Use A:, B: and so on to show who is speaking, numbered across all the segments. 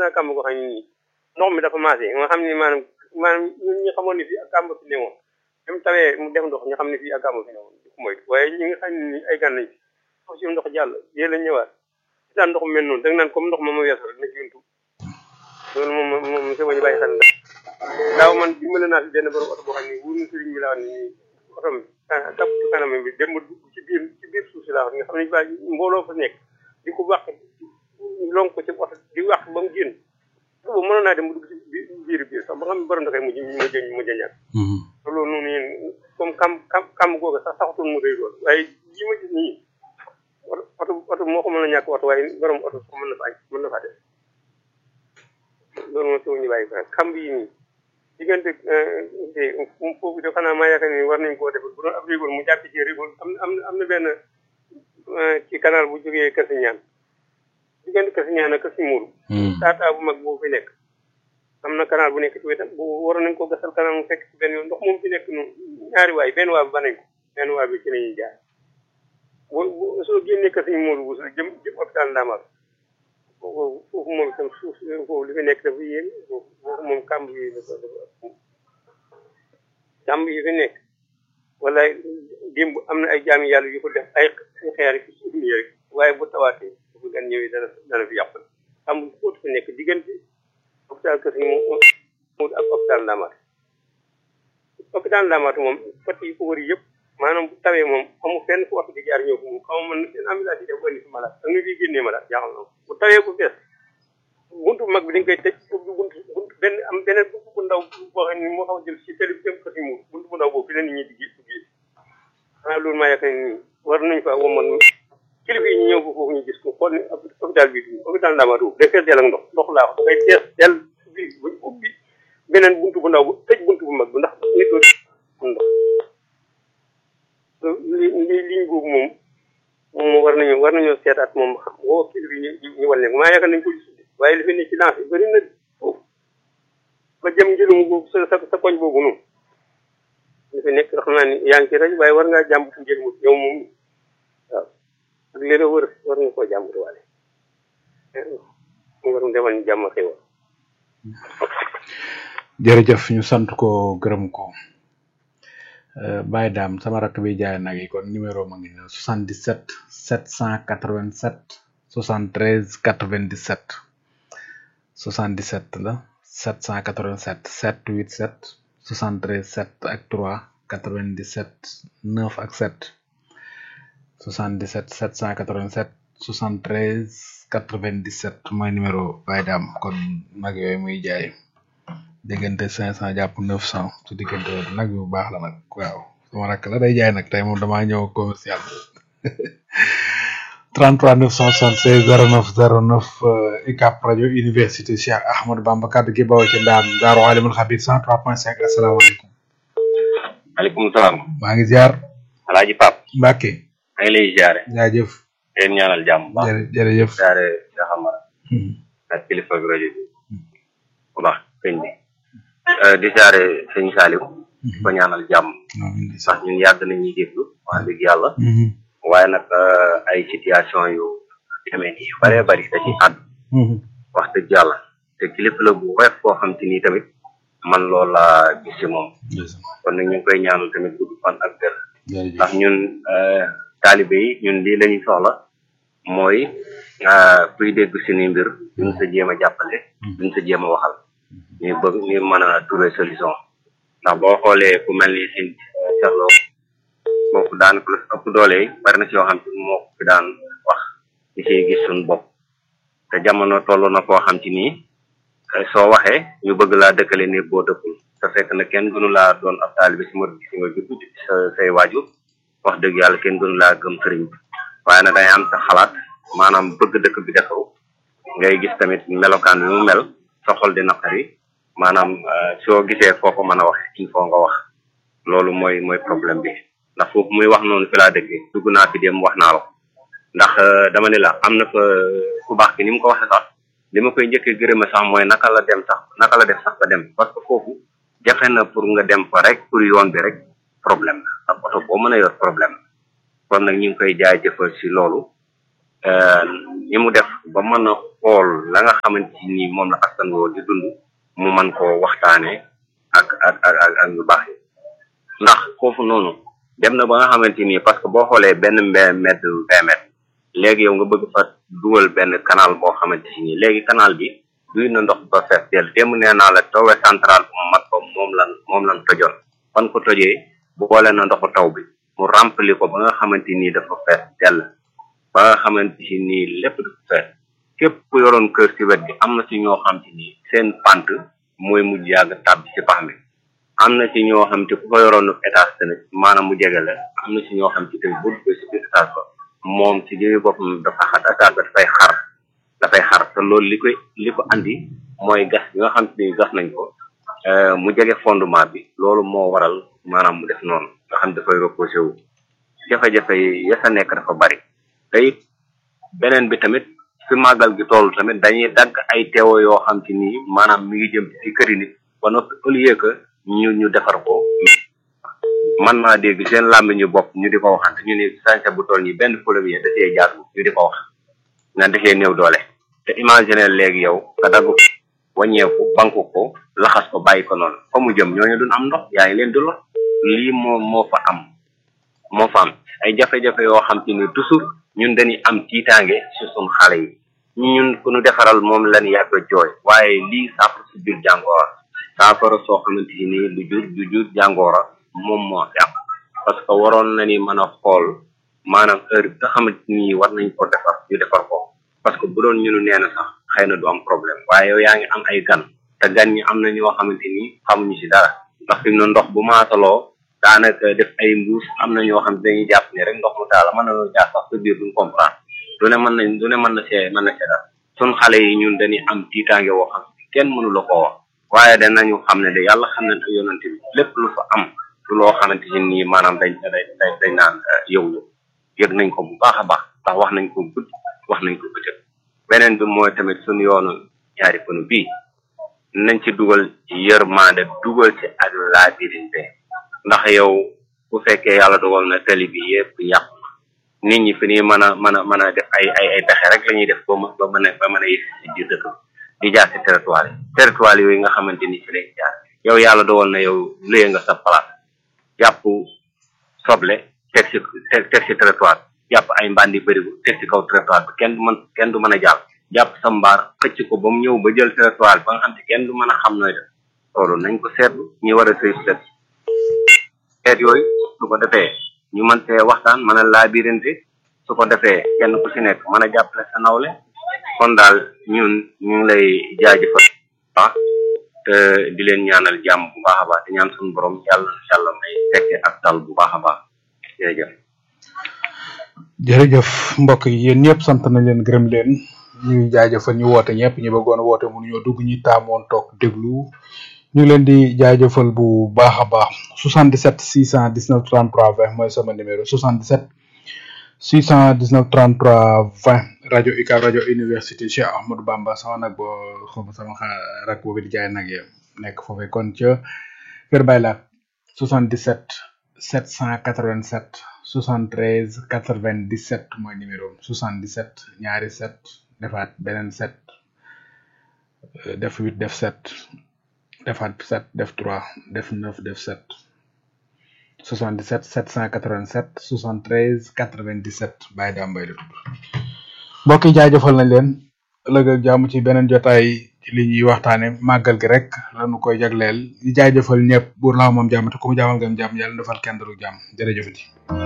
A: naa kàmb goo xam ne nii ndox mi dafa maase nga xam ne maanaam maanaam ñun ñi xamoon ne fii ak kàmb fi ne woon même tawee mu def ndox ñu xam ne fii ak kàmb fi ne woon di ko moytu waaye ñi nga xam ne nii ay gan lañ fi foofu si ndox jàll yée la ñëwaat si daan ndox mel noonu da nga naan comme ndox ma ma weesu rek na ci yuntu loolu moom moom monsieur Ba ñu bàyyi xel daaw man dimbale naa fi benn borom oto boo xam ne wóor na sëriñ bi laa wax ni oto bi kap ci kanam bi dem ba dugg ci biir ci biir suuf si laa wax nga xam ne ba mbooloo fa nekk di ko wax lonk ko ci oto di wax ba mu génn boobu mënoon naa dem ba dugg ci biir biir sax ba xam ne borom da koy mujj mujj mujj a ñàkk loolu noonu yéen comme kam kam kam googu sax saxatul mu rëy lool waaye li ma gis nii oto oto moo ko mën a ñàkk oto waaye borom oto sax mën na fa mën na faa def loolu moom taw ñu bàyyi ko kamb yi nii diggante foofu de xanaa maa yaakaar ni war nañ koo defal bu doon ab rigol mu jàpp ci rigol am na am na benn ci canal bu jógee Kasi Ñaan diggante Kasi Ñaan ak Kasi Muuru taataa bu mag boobu fi nekk am na canal bu nekk ci wetam bu waroon nañ ko gasal canal mu fekk ci benn yoon ndox moom fi nekk noonu ñaari waay benn waa bi ba nañ ko benn waa bi ci lañuy jaar bu soo génnee Kasi Muuru bu jëm jëm hôpital Ndamaat foofu foofu moom itam suuf foofu li fi nekk dafa yéen foofu moom kàmb yi dafa dafa kàmb yi fi nekk wala démb am na ay jaami yàlla yu ko def ay xeer ci suuf nii rek waaye bu tawaatee bu gan ñëwee dana dana fi yàqu kàmb yi foofu fi nekk diggante hôpital Kër Sëñ moom ak hôpital Ndamaat hôpital Ndamaat moom fat yi ko wër yëpp maanaam bu tawee moom amul fenn fu waxtu di jaar ñëw ko moom xaw ma mën seen ambulance yi def ko indi fi malade ak nga fiy génnee malade jaaxal na bu tawee bu fees buntu mag bi dañ koy tëj pour buntu buntu benn am beneen buntu bu ndaw boo xam ne moo xaw a jël si télé bi jëm ko si muur buntu bu ndaw boobu fi la nit ñi di gis gis xanaa loolu maa yaakaar ni war nañ fa woman kilifa yi ñu ñëw ko foofu ñu gis ko xool ni hôpital bi du hôpital Ndamatou day fees del ak ndox ndox laa wax dafay fees del bi buñ ubbi beneen buntu bu ndaw bu tëj buntu bu mag bi ndax nit doo ndox li li liñ boobu moom moom war nañu war nañoo seetaat moom xam woo kilifa yi ñu ñu wal ne maa yaakaar nañ ko gis waaye li fi ne ci lancé bëri na foofu ba jëm njëlum boobu sa sa sa koñ boobu noonu li fi nekk xam naa ni yaa ngi ci rajo waaye war ngaa jàmbatu njëlmu yow moom waaw ak li la wër war nga koo jàmbatu waale mu war demal ñu jàmm xewal
B: jërëjëf ñu sant ko gërëm ko Baye Dame sama rakk bi jaay nag yi kon numéro ma ngi ne 77 787 73 97 77 la 787 787 73 7 ak 3 97 9 ak 7 77 787 73 97 mooy numéro Baye Dame kon nag yooyu muy jaay diggante 500 jàpp 900 su diggante nag yu baax la nag waaw sama rakk la day jaay nag tey moom damaa ñëw commercial 33 976 09 09 UCAB rajo université Cheikh Ahmadou Bamba kaddu gi bawoo ci ndaam Daaru Alimul Xabir 103.5 asalaamaaleykum.
C: maaleykum salaam.
B: maa ngi ziar.
C: Alaaji Pape.
B: Mbacke.
C: maa ngi lay ziare.
B: jaajëf.
C: yéen ñaanal jàmm bu baax.
B: jërë jërëjëf.
C: ziare Cheikh Amara. ak kilifa bi rajo bi. bu baax sëñ bi. di ziare sëñ Saliou. ko ñaanal jàmm. sax ñun yàgg nañuy déglu wax dëgg yàlla. waaye nag ay situation yu demee nii yu bëree bëri da ci àdd wax dëgg yàlla te kilifa la bu woyof koo xam te nii tamit man loolu laa gis ci moom kon nag ñu ngi koy ñaanal tamit gudd fan ak gër ndax ñun taalibe yi ñun lii la ñuy soxla mooy kuy dégg suñuy mbir duñ sa jéem a jàppale duñ sa jéem a waxal ñu bëgg ñu mën a trouver solution ndax boo xoolee ku mel ni sin seexloo kooku daanaka lu ëpp doole yi bari na si yoo xam te moo ko fi daan wax ñu siy gis suñu bopp te jamono toll na koo xam ci nii soo waxee ñu bëgg laa dëkkale ne boo dëkkul te fekk na kenn gënu laa doon ab taalibe si murid si nga judd sa say waajur wax dëgg yàlla kenn gënu laa gëm sëriñ bi waaye nag day am sa xalaat maanaam bëgg dëkk bi defaru ngay gis tamit melokaan bi mu mel sa xol di naqari maanaam soo gisee foo ko mën a waxee il faut nga wax loolu mooy mooy problème bi ndax foofu muy wax noonu fi laa dëggee dugg naa fi dem wax naa la ndax dama ne la am na fa ku baax ki ni mu ko waxee sax li ma koy njëkkee gërëme sax mooy naka la dem sax naka la def sax ba dem parce que foofu jafe na pour nga dem fa rek pour yoon bi rek problème la ak oto boo mën a yor problème kon nag ñu ngi koy jaay jëfal si loolu ñi mu def ba mën a xool la nga xamante ni moom la askan woo di dund mu mën koo waxtaanee ak ak ak ak ak ñu baax yi ndax foofu noonu dem na ba nga xamante ni parce que boo xoolee benn mbe mètre vingt mètres léegi yow nga bëgg fa dugal benn canal boo xamante ni léegi canal bi duy na ndox ba fees del démb nee naa la towe central bu mat ko moom lan moom lan tojoon fan ko tojee boole na ndoxu taw bi mu rempli ko ba nga xamante ni dafa fees dell ba nga xamante ni lépp dafa fees képp ku yoroon kër ci wet gi am na ci ñoo xam te ni seen pant mooy mujj yàgg tàbbi ci pax mi am na ci ñoo xam te ku ko yoroon étage tamit maanaam mu jege la am na ci ñoo xam te tamit bu duggee ci biir étage ba moom ci jëmi boppam dafa xat étage ba dafay xar dafay xar te loolu li koy li ko andi mooy gas bi nga xam te ni gas nañ ko mu jege fondement bi loolu moo waral maanaam mu def noonu nga xam dafay reposé wu jafe-jafe yi ya sa nekk dafa bari te it beneen bi tamit fi màggal gi toll tamit dañuy dagg ay teewo yoo xam ci nii maanaam mi ngi jëm ci këri nit ba noppi au lieu que ñu ñu defar ko man naa dégg seen làmbi ñu bopp ñu di ko waxante ñu ni sañse bu toll nii benn premier da cee jaar ñu di ko wax nga defee néew doole te imaginer léegi yow nga dagg ko wàññeeku banku ko laxas ko bàyyi ko noonu fa mu jëm ñooñu duñ am ndox yaa ngi leen di lor lii moo moo fa am moo fa am ay jafe-jafe yoo xam ci ni toujours ñun dañuy am tiitaange ci suñ xale yi ñun ku ñu defaral moom lañ yàgg a jooy waaye lii saafara si biir jàngoora saafara soo xamante ni lu jur lu jur jàngoora moom moo fi am parce que waroon na ni mën a xool maanaam heure bi nga xamante ni war nañ ko defar ñu defar ko parce que bu doon ñunu nee na sax xëy na du am problème waaye yow yaa ngi am ay gan te gan ñi am na ñoo xamante ni xamuñu si dara ndax fi mu ne ndox bu maataloo daanaka def ay mbuus am na ñoo xam ne dañuy jàpp ni rek ndox mu taala mën na noo jaar sax sa biir duñ comprendre du ne mën nañ du ne mën na see mën na see dara sun xale yi ñun dañuy am tiitaange woo xam kenn mënu la koo wax waaye danañu xam ne de yàlla xam ne ak yonante bi lépp lu fa am du loo xamante ni nii maanaam dañ dañ dañ dañ naan yow ñu yëg nañ ko bu baax a baax ndax wax nañ ko guddi wax nañ ko bëccëg beneen bi mooy tamit suñu yoonu ñaari pënu bii nañ ci dugal yërmande dugal ci ak laabirinte ndax yow bu fekkee yàlla dogal na tali bi yëpp yàqu nit ñi fi nii mën a mën a mën a def ay ay ay pexe rek la ñuy def ba ba mën a ba mën a yëg si biir dëkk di jaar si territoire yi territoire yooyu nga xamante ni ci lay jaar yow yàlla dogal na yow léye nga sa place jàpp soble teg si teg si territoire jàpp ay mbandi bërigo teg si kaw territoire bi kenn du mën kenn du mën a jàll jàpp sa mbaar xëcc ko ba mu ñëw ba jël territoire bi ba nga xam ne kenn du mën a xam nooy def loolu nañ ko seetlu ñi war a sëy set seet yooyu su ko defee ñu mën see waxtaan mën a laabirinte su ko defee kenn ku si nekk mën a jàppale sa nawle kon daal ñun ñu ngi lay jaajëfal baax te di leen ñaanal jàmm bu baax a baax di ñaan suñu borom yàlla yàlla may fekke ak dal bu baax a baax jërëjëf
B: jërëjëf mbokk yi yéen ñëpp sant nañ leen gërëm leen ñuy jaajëfal ñu woote ñëpp ñu bëggoon a woote mënuñoo dugg ñi taamoon toog déglu ñu ngi leen di jaajëfal bu baax a baax 77 619 33 20 mooy sama numéro 77 619 33 20 rajo UCAB rajo université Cheikh Ahmadou Bamba sama nag boo xam sama xa rak boobu di jaay nag yem nekk foofee kon ca Kër Baylaat 77 787 73 97 mooy numéro 77 ñaari 7 defaat beneen 7 def 8 def 7 defaat 7 def 3 def 9 def 7 77 787 73 97 Baye Dame Mbaye la tudd mbokk yi jaajëfal nañ leen ëllëg ak jàmm ci beneen jotaay ci li ñuy waxtaane màggal gi rek lañu koy jagleel di jaajëfal ñëpp buur laaw moom jàmm te ku mu jaamal ngam jàmm yàlla defal kenn dalu jàmm jërëjëfati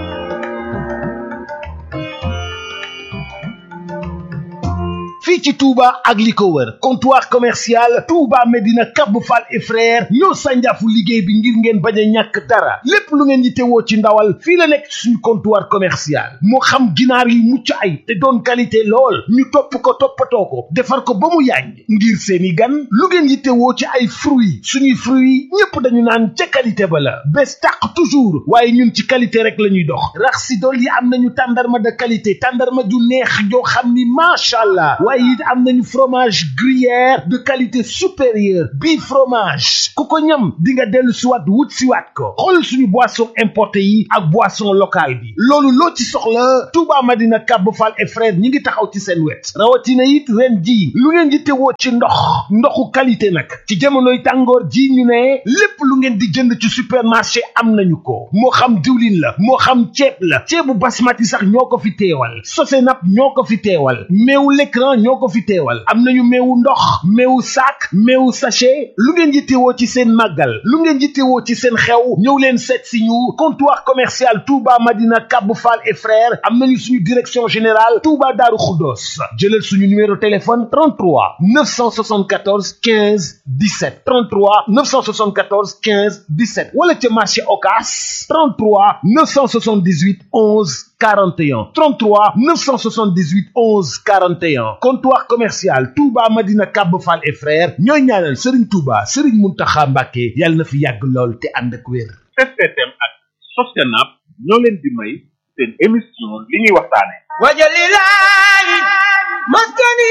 D: fii ci Touba ak li ko wër comptoir commercial Touba Medina Cap Fall et frère ñoo sànjaafu liggéey bi ngir ngeen bañ a ñàkk dara lépp lu ngeen yittewoo ci ndawal fii la nekk suñu comptoir commercial moo xam ginaar yi mucc ay te doon qualité lool ñu topp ko toppatoo ko defar ko ba mu yàññ ngir seeni gan lu ngeen yittewoo ci ay fruits suñuy fruits ñépp dañu naan ca qualité ba la bés tàq toujours waaye ñun ci qualité rek la ñuy dox rax si dool yi am nañu tàndarma de qualité tàndarma ju neex joo xam ni macha allah waaye it am nañu fromage gruyère de qualité supérieure bii fromage ku ko ñam di nga dellu siwaat wut siwaat ko xool suñu boisson importé yi ak boisson locale bi loolu loo ci soxla Touba Madina Kab Fall et frère ñi ngi taxaw ci seen wet rawatina it ren ji lu ngeen di tewoo ci ndox ndoxu qualité nag ci jamonoy tàngoor ji ñu ne lépp lu ngeen di jënd ci supermarché am nañu ko moo xam diwlin la moo xam ceeb la ceebu basmati sax ñoo ko fi teewal Sosenap ñoo ko fi teewal meewu l'écran ñoo ko fi teewal am nañu meewu ndox meewu sac meewu sachet lu ngeen yittewoo ci seen màggal lu ngeen yittewoo ci seen xew ñëw leen seet si ñu comptoir commercial Touba Madina Kab Fall et frères am nañu suñu direction générale Touba Darou Khoudoss jëlal suñu numéro téléphone 33 974 15 17 33 974 15 17 wala ca marché Ocass 33 978 11 41 33 978 11 41 comptoir commercial Touba Madina Kab Fall et frères ñooy ñaanal Serigne Touba Serigne Mountakha Mbacké yàlla na fi yàgg lool te ànd ak wér.
E: STM ak Sosenap ñoo leen di may seen émission li ñuy waxtaane
F: wajalilahi maskani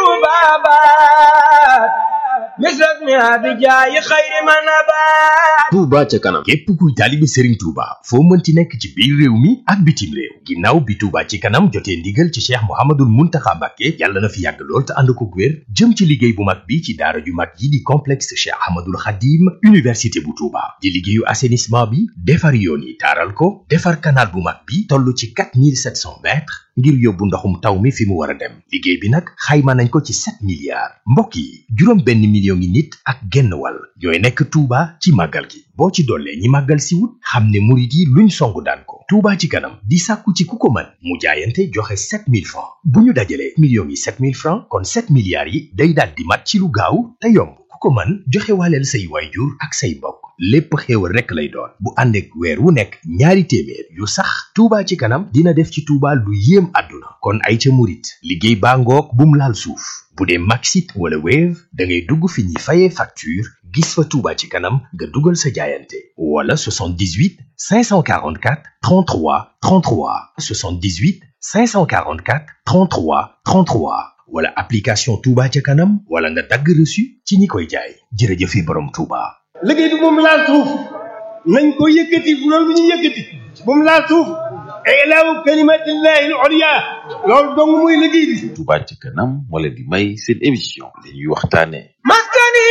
F: tubabat misras mi abijaayi xayri manabat
G: Touba ca kanam képp kuy taalibi Serigne Touba foo mënti nekk ci biir réew mi ak bitim réew ginnaaw bi Touba ci kanam jotee ndigal ci Cheikh Mouhamadoul Mountakha Mbacké yàlla na fi yàgg lool te ànd ko wér jëm ci liggéey bu mag bi ci daara ju mag yi di complexe Cheikh Ahmadoul Khadim université bu Touba di liggéeyu assainissement bi defar yoon yi taaral ko defar canal bu mag bi toll ci 4700 mètres ngir yóbbu ndoxum taw mi fi mu war a dem liggéey bi nag xayma nañ ko ci 7 milliards mbokk yi juróom benn million ngi nit ak genn wàll ñooy nekk Touba ci màggal gi boo ci dollee ñi màggal si wut xam ne murit yi luñ songu daan ko Touba ci kanam di sàkku ci ku ko mën mu jaayante joxe 7000 francs bu ñu dajalee millions yi 7000 francs kon 7 milliards yi day daal di mat ci lu gaaw te yomb ku ko mën joxe waaleel say waayjur ak say mbokk lépp xéewal rekk lay doon bu ànd ak weer wu nekk ñaari téeméer yu sax Touba ci kanam dina def ci Touba lu yéem àdduna kon ay ca murit liggéey baa ngoog bum laal suuf bu dee Maxit wala Wave da ngay dugg fi ñuy fayee facture gis fa Touba ci kanam nga dugal sa jaayante wala 78 544 33 33 78 544 33 33 wala application Touba ca kanam wala nga dagg reçu ci ñi koy jaay jërëjëfe borom Touba.
H: liggéey bi moom laal suuf nañ ko yëkkati bu loolu bu ñu yëkkati bu mu laal suuf ilaahu kalimatillahi al-ulya loolu dong muy liggéey bi
I: Touba ci kanam moo leen di may seen émission li ñuy waxtaane
F: maskani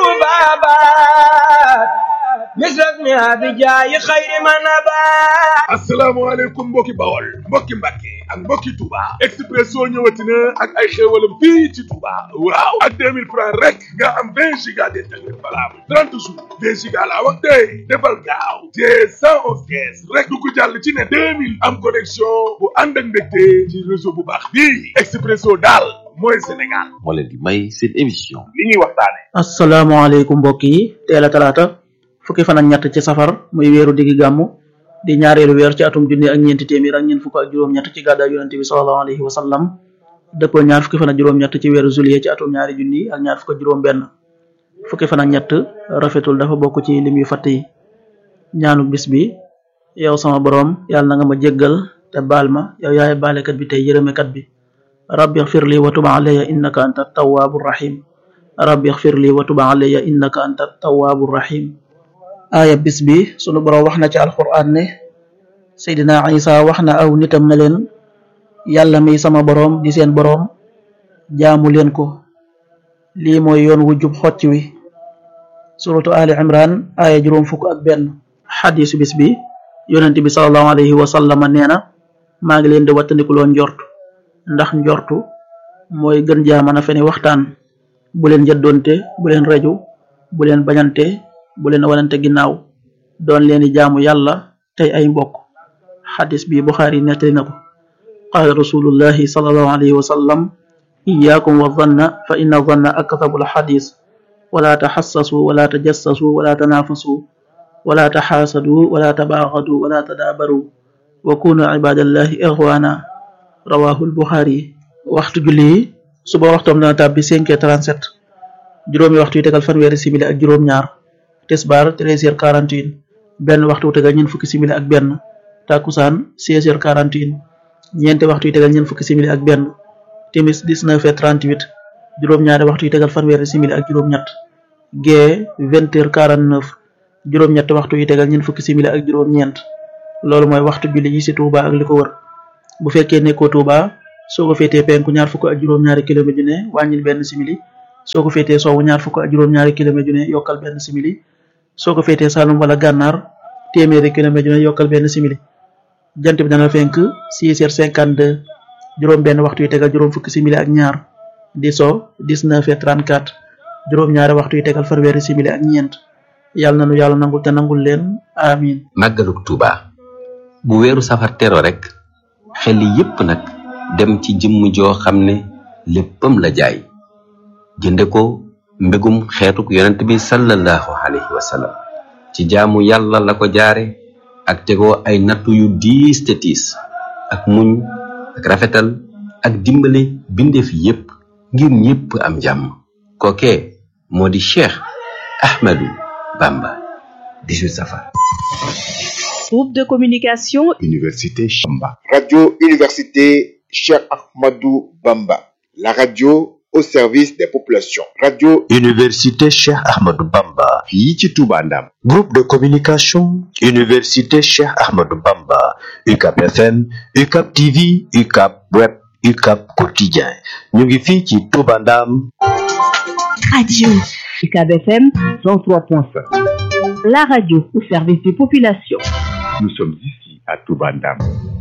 F: tubabat misras mi abijaayi xayri manabat
E: asalaamaaleykum mbokki bawol mbokki mbàkke ak mbokki Touba Expresso ñëwati na ak ay xéewalam fii ci Touba waaw ak 2000 francs rek nga am 20 giga d'internet valable 30 jours 20 giga laa wax tey defal gaaw te 111 kees rek du ko jàll ci ne 2000 am connexion bu ànd ak mbégte ci réseau bu baax bii Expresso daal mooy Sénégal
I: moo leen di may seen émission
E: li ñuy waxtaane
J: asalaamaaleykum mbokk yi teel a talaata fukki fan ak ñett ci safar muy weeru diggi gàmmu di ñaareelu weer ci atum junni ak ñeenti téeméer ak ñeent fukk ak juróom-ñett ci gàddaay yonente bi sallallahu alayhi wa sallam dëppoo ñaar fukki fan ak juróom-ñett ci weeru juillet ci atum ñaari junni ak ñaar fukk ak juróom-benn fukki fan ak ñett rafetul dafa bokk ci lim yu fatt yi ñaanu bis bi yow sama boroom yàlla na nga ma jéggal te baal ma yow yaay baalekat bi tey yërëmekat bi rabbi xfir li wa tub alayya innaka anta tawaabu rahim rabbi xfir li wa tub alayya innaka anta tawaabu rahim aaya bis bi sunu boroom wax na ci alquran ne seydina isa wax na aw nitam ne leen yàlla mi sama boroom di seen boroom jaamu leen ko lii mooy yoon wu jub xocc wi suratu ali imran aaya juróom fukk ak benn xadisu bis bi yonent bi salallahu alayhi wa sallama nee na maa ngi leen di wattandikuloo njort ndax njortu mooy gën jaa mën a feni waxtaan bu leen jëddoonte bu leen reju bu leen bañante bu leen wanante ginnaaw doon leen di jaamu yàlla tey ay mbokk xadis bi buxaari nettali na ko qaala rasulullahi salallahu alayhi wa sallam iyaakum wa zanna fa inna zanna aktabu alxadis wala taxassasu wala tajassasu wala tanaafasu wala taxaasadu wala tabaaxadu wala tadaabaru wa kunu ibadallahi ixwaana rawahu albuxaari waxtu julli yi suba waxtoom dana tàbbi 5h37 juróomi waxtu yu tegal fanweeri simili ak juróom-ñaar tisbaar 13h41 benn waxtu wu tegal ñeent fukki simili ak benn takkusaan 16h41 ñeenti waxtu yu tegal ñeent fukki simili ak benn timis 19h38 juróom-ñaari waxtu yu tegal fanweeri simili ak juróom-ñett gee 20h49 juróom-ñett waxtu yu tegal ñeent fukki simili ak juróom-ñeent loolu mooy waxtu julli yi ci Touba ak li ko wër bu fekkee nekkoo Touba soo ko féetee penku ñaar fukk ak juróom-ñaari kilomètre ju ne wàññil benn simili soo ko féetee sowwu ñaar fukk ak juróom-ñaari kilomètre ju ne yokkal benn simili soo ko féetee Saalum wala Gànnaar téeméeri kilomètre ju ne yokkal benn simili jant bi dana fenk 6h52 juróom benn waxtu yu tegal juróom fukki simili ak ñaar di so 19h34 juróom ñaari waxtu yu tegal fanweeri simili ak ñeent yàlla na nu yàlla nangul te nangul leen amin
K: màggaluk Tuuba bu weeru safar tero rek xel yépp nag dem ci jëmm joo xam ne léppam la jaay jënde ko mbégum xeetuk yonent bi sallallahu alayhi wa sallam ci jaamu yàlla la ko jaare ak tegoo ay nattu yu diis te tiis ak muñ ak rafetal ak dimbale bindeef yépp ngir ñépp am jàmm kookee moo di Cheikh Ahmadou Bamba 18 safar
L: Groupe de communication
M: Université Chamba. Radio Université Cheikh Ahmadou Bamba. La radio au service des populations. Radio
G: Université Cheikh Ahmadou Bamba.
M: fii ci Touba Ndam.
G: Groupe de communication Université Cheikh Ahmadou Bamba. UCAP FM, UCAP TV, UCAP Web, UCAP Quotidien. ñu ngi fii ci Touba Ndam.
L: Radio UCAB FM 103.5. La radio au service des populations.
M: Nous sommes ici à Touba Ndam.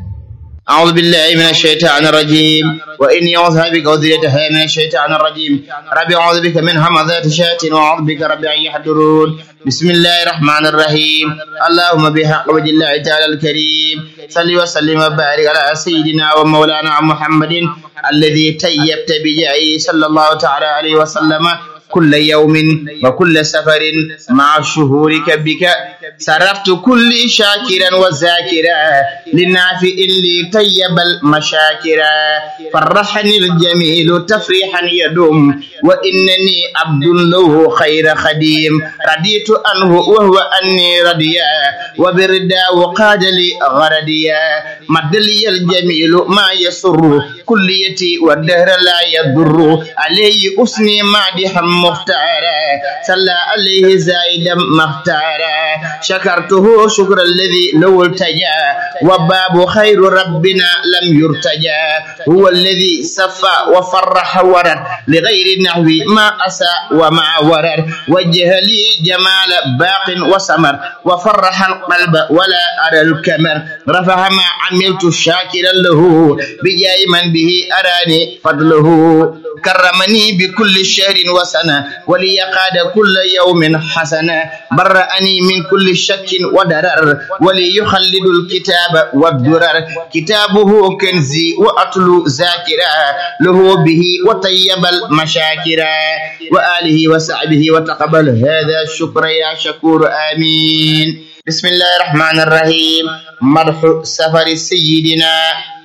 N: أعوذ بالله من الشيطان الرجيم وإني أعوذ بك وذريتها من الشيطان الرجيم ربي أعوذ بك من همزات الشياطين وأعوذ بك ربي أن يحضرون بسم الله الرحمن الرحيم اللهم بحق وجه الله تعالى الكريم صل وسلم وبارك على سيدنا ومولانا محمد الذي تيبت بجاهه صلى الله تعالى عليه وسلم كل يوم وكل سفر مع شهورك بك صرفت كل شاكرا وذاكرا للنافع لي طيب المشاكرا فرحني الجميل تفريحا يدوم وإنني عبد له خير خديم رضيت عنه وهو أني رضيا وبرداه قاد لي غرديا مد لي الجميل ما يسر كليتي والدهر لا يضر عليه أسني مادحا مختارا صلى عليه زائدا مختارا شكرته شكر الذي لو التجا وباب خير ربنا لم يرتجى هو الذي صفى وفرح ورد لغير نحو ما أسى وما ورد وجه لي جمال باق وسمر وفرح القلب ولا أرى الكمر رفع ما عملت شاكرا له بجاي من به أراني فضله كرمني بكل شهر وسنة ولي قاد كل يوم حسنة برأني من كل شك ودرر ولي يخلد الكتاب والدرر كتابه كنزي وأتلو ذاكرا له به وطيب المشاكرا وآله وصحبه وتقبل هذا الشكر يا شكور آمين بسم الله الرحمن الرحيم مرح سفر سيدنا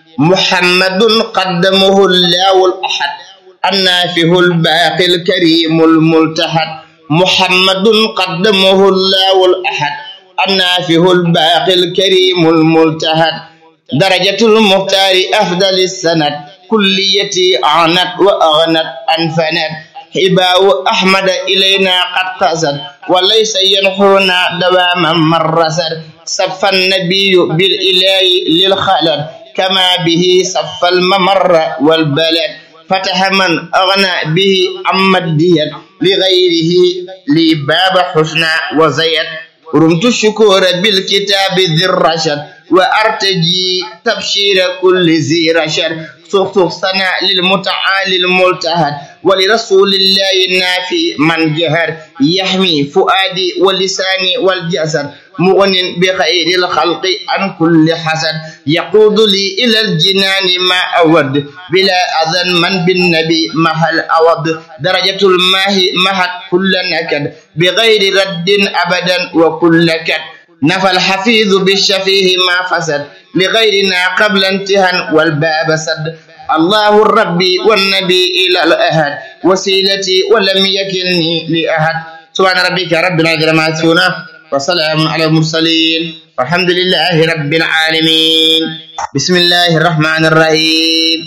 N: محمد قدمه الله الأحد النافه الباقي الكريم الملتحد محمد قدمه الله الأحد النافه الباقي الكريم الملتحد درجة المختار أفضل السند كليتي أعنت وأغنت أنفنت حباء أحمد إلينا قد قصد وليس ينحونا دواما مرسد صف النبي بالإله للخلد كما به صف الممر والبلد فتح من أغنى به عما الديت لغيره لي باب حسنى وزيت رمت الشكور بالكتاب ذي الرشد وأرتجي تبشير كل ذي رشد سخسخ سنة للمتعالي الملتهد ولرسول الله النافي من جهر يحمي فؤادي ولساني والجسد مغن بخير الخلق عن كل حسد يقود لي إلى الجنان ما أود بلا أذن من بالنبي محل أود درجة الماء مهد كل نكد بغير رد أبدا وكل كد نفى الحفيظ بالشفيه ما فسد لغيرنا قبل انتهى والباب سد الله الربي والنبي إلى الأهد وسيلتي ولم يكلني لأحد سبحان ربك رب العزة ما يصفون وسلام على المرسلين والحمد لله رب العالمين بسم الله الرحمن الرحيم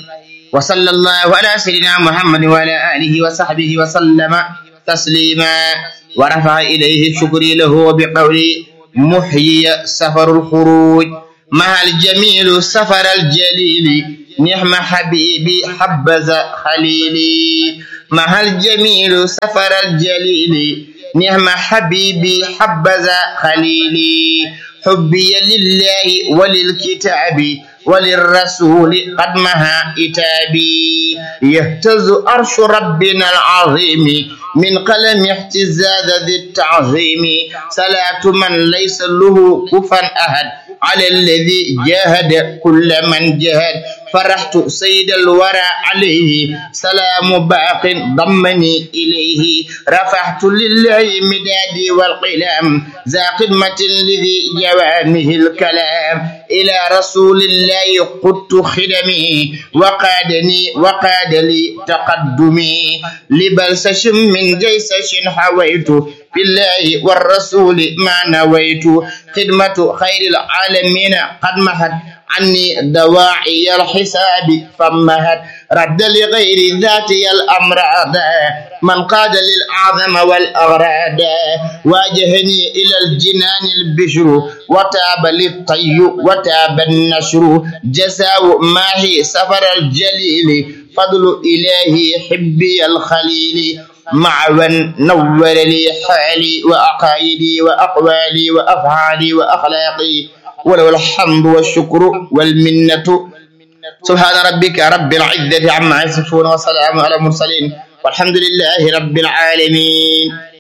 N: وصلى الله على سيدنا محمد وعلى آله وصحبه وسلم تسليما ورفع إليه شكري له بقولي محيي سفر الخروج مع الجميل سفر الجليل نعم حبيبي حبذ خليلي مع الجميل سفر الجليل نعم حبيبي حبذا خليلي حبي لله وللكتاب وللرسول قد مها إتابي يهتز أرش ربنا العظيم من قلم احتزاز ذي التعظيم صلاة من ليس له كفا أحد على الذي جاهد كل من جاهد فرحت سيد الورى عليه سلام باق ضمني إليه رفعت لله مدادي والقلم ذا خدمة لذي جوامه الكلام إلى رسول الله قدت خدمي وقادني وقاد لي تقدمي لبلسش من جيسش حويت بالله والرسول ما نويت خدمة خير العالمين قد محت عني دواعي الحساب فمهت رد لغير ذاتي الأمراض من قاد للأعظم والأغراض واجهني إلى الجنان البشر وتاب للطي وتاب النشر جزاء ماهي سفر الجليل فضل إلهي حبي الخليل معوا نور لي حالي وأقايدي وأقوالي وأفعالي وأخلاقي وله الحمد والشكر والمنة سبحان ربك رب العزة عما يصفون وسلام على المرسلين والحمد لله رب العالمين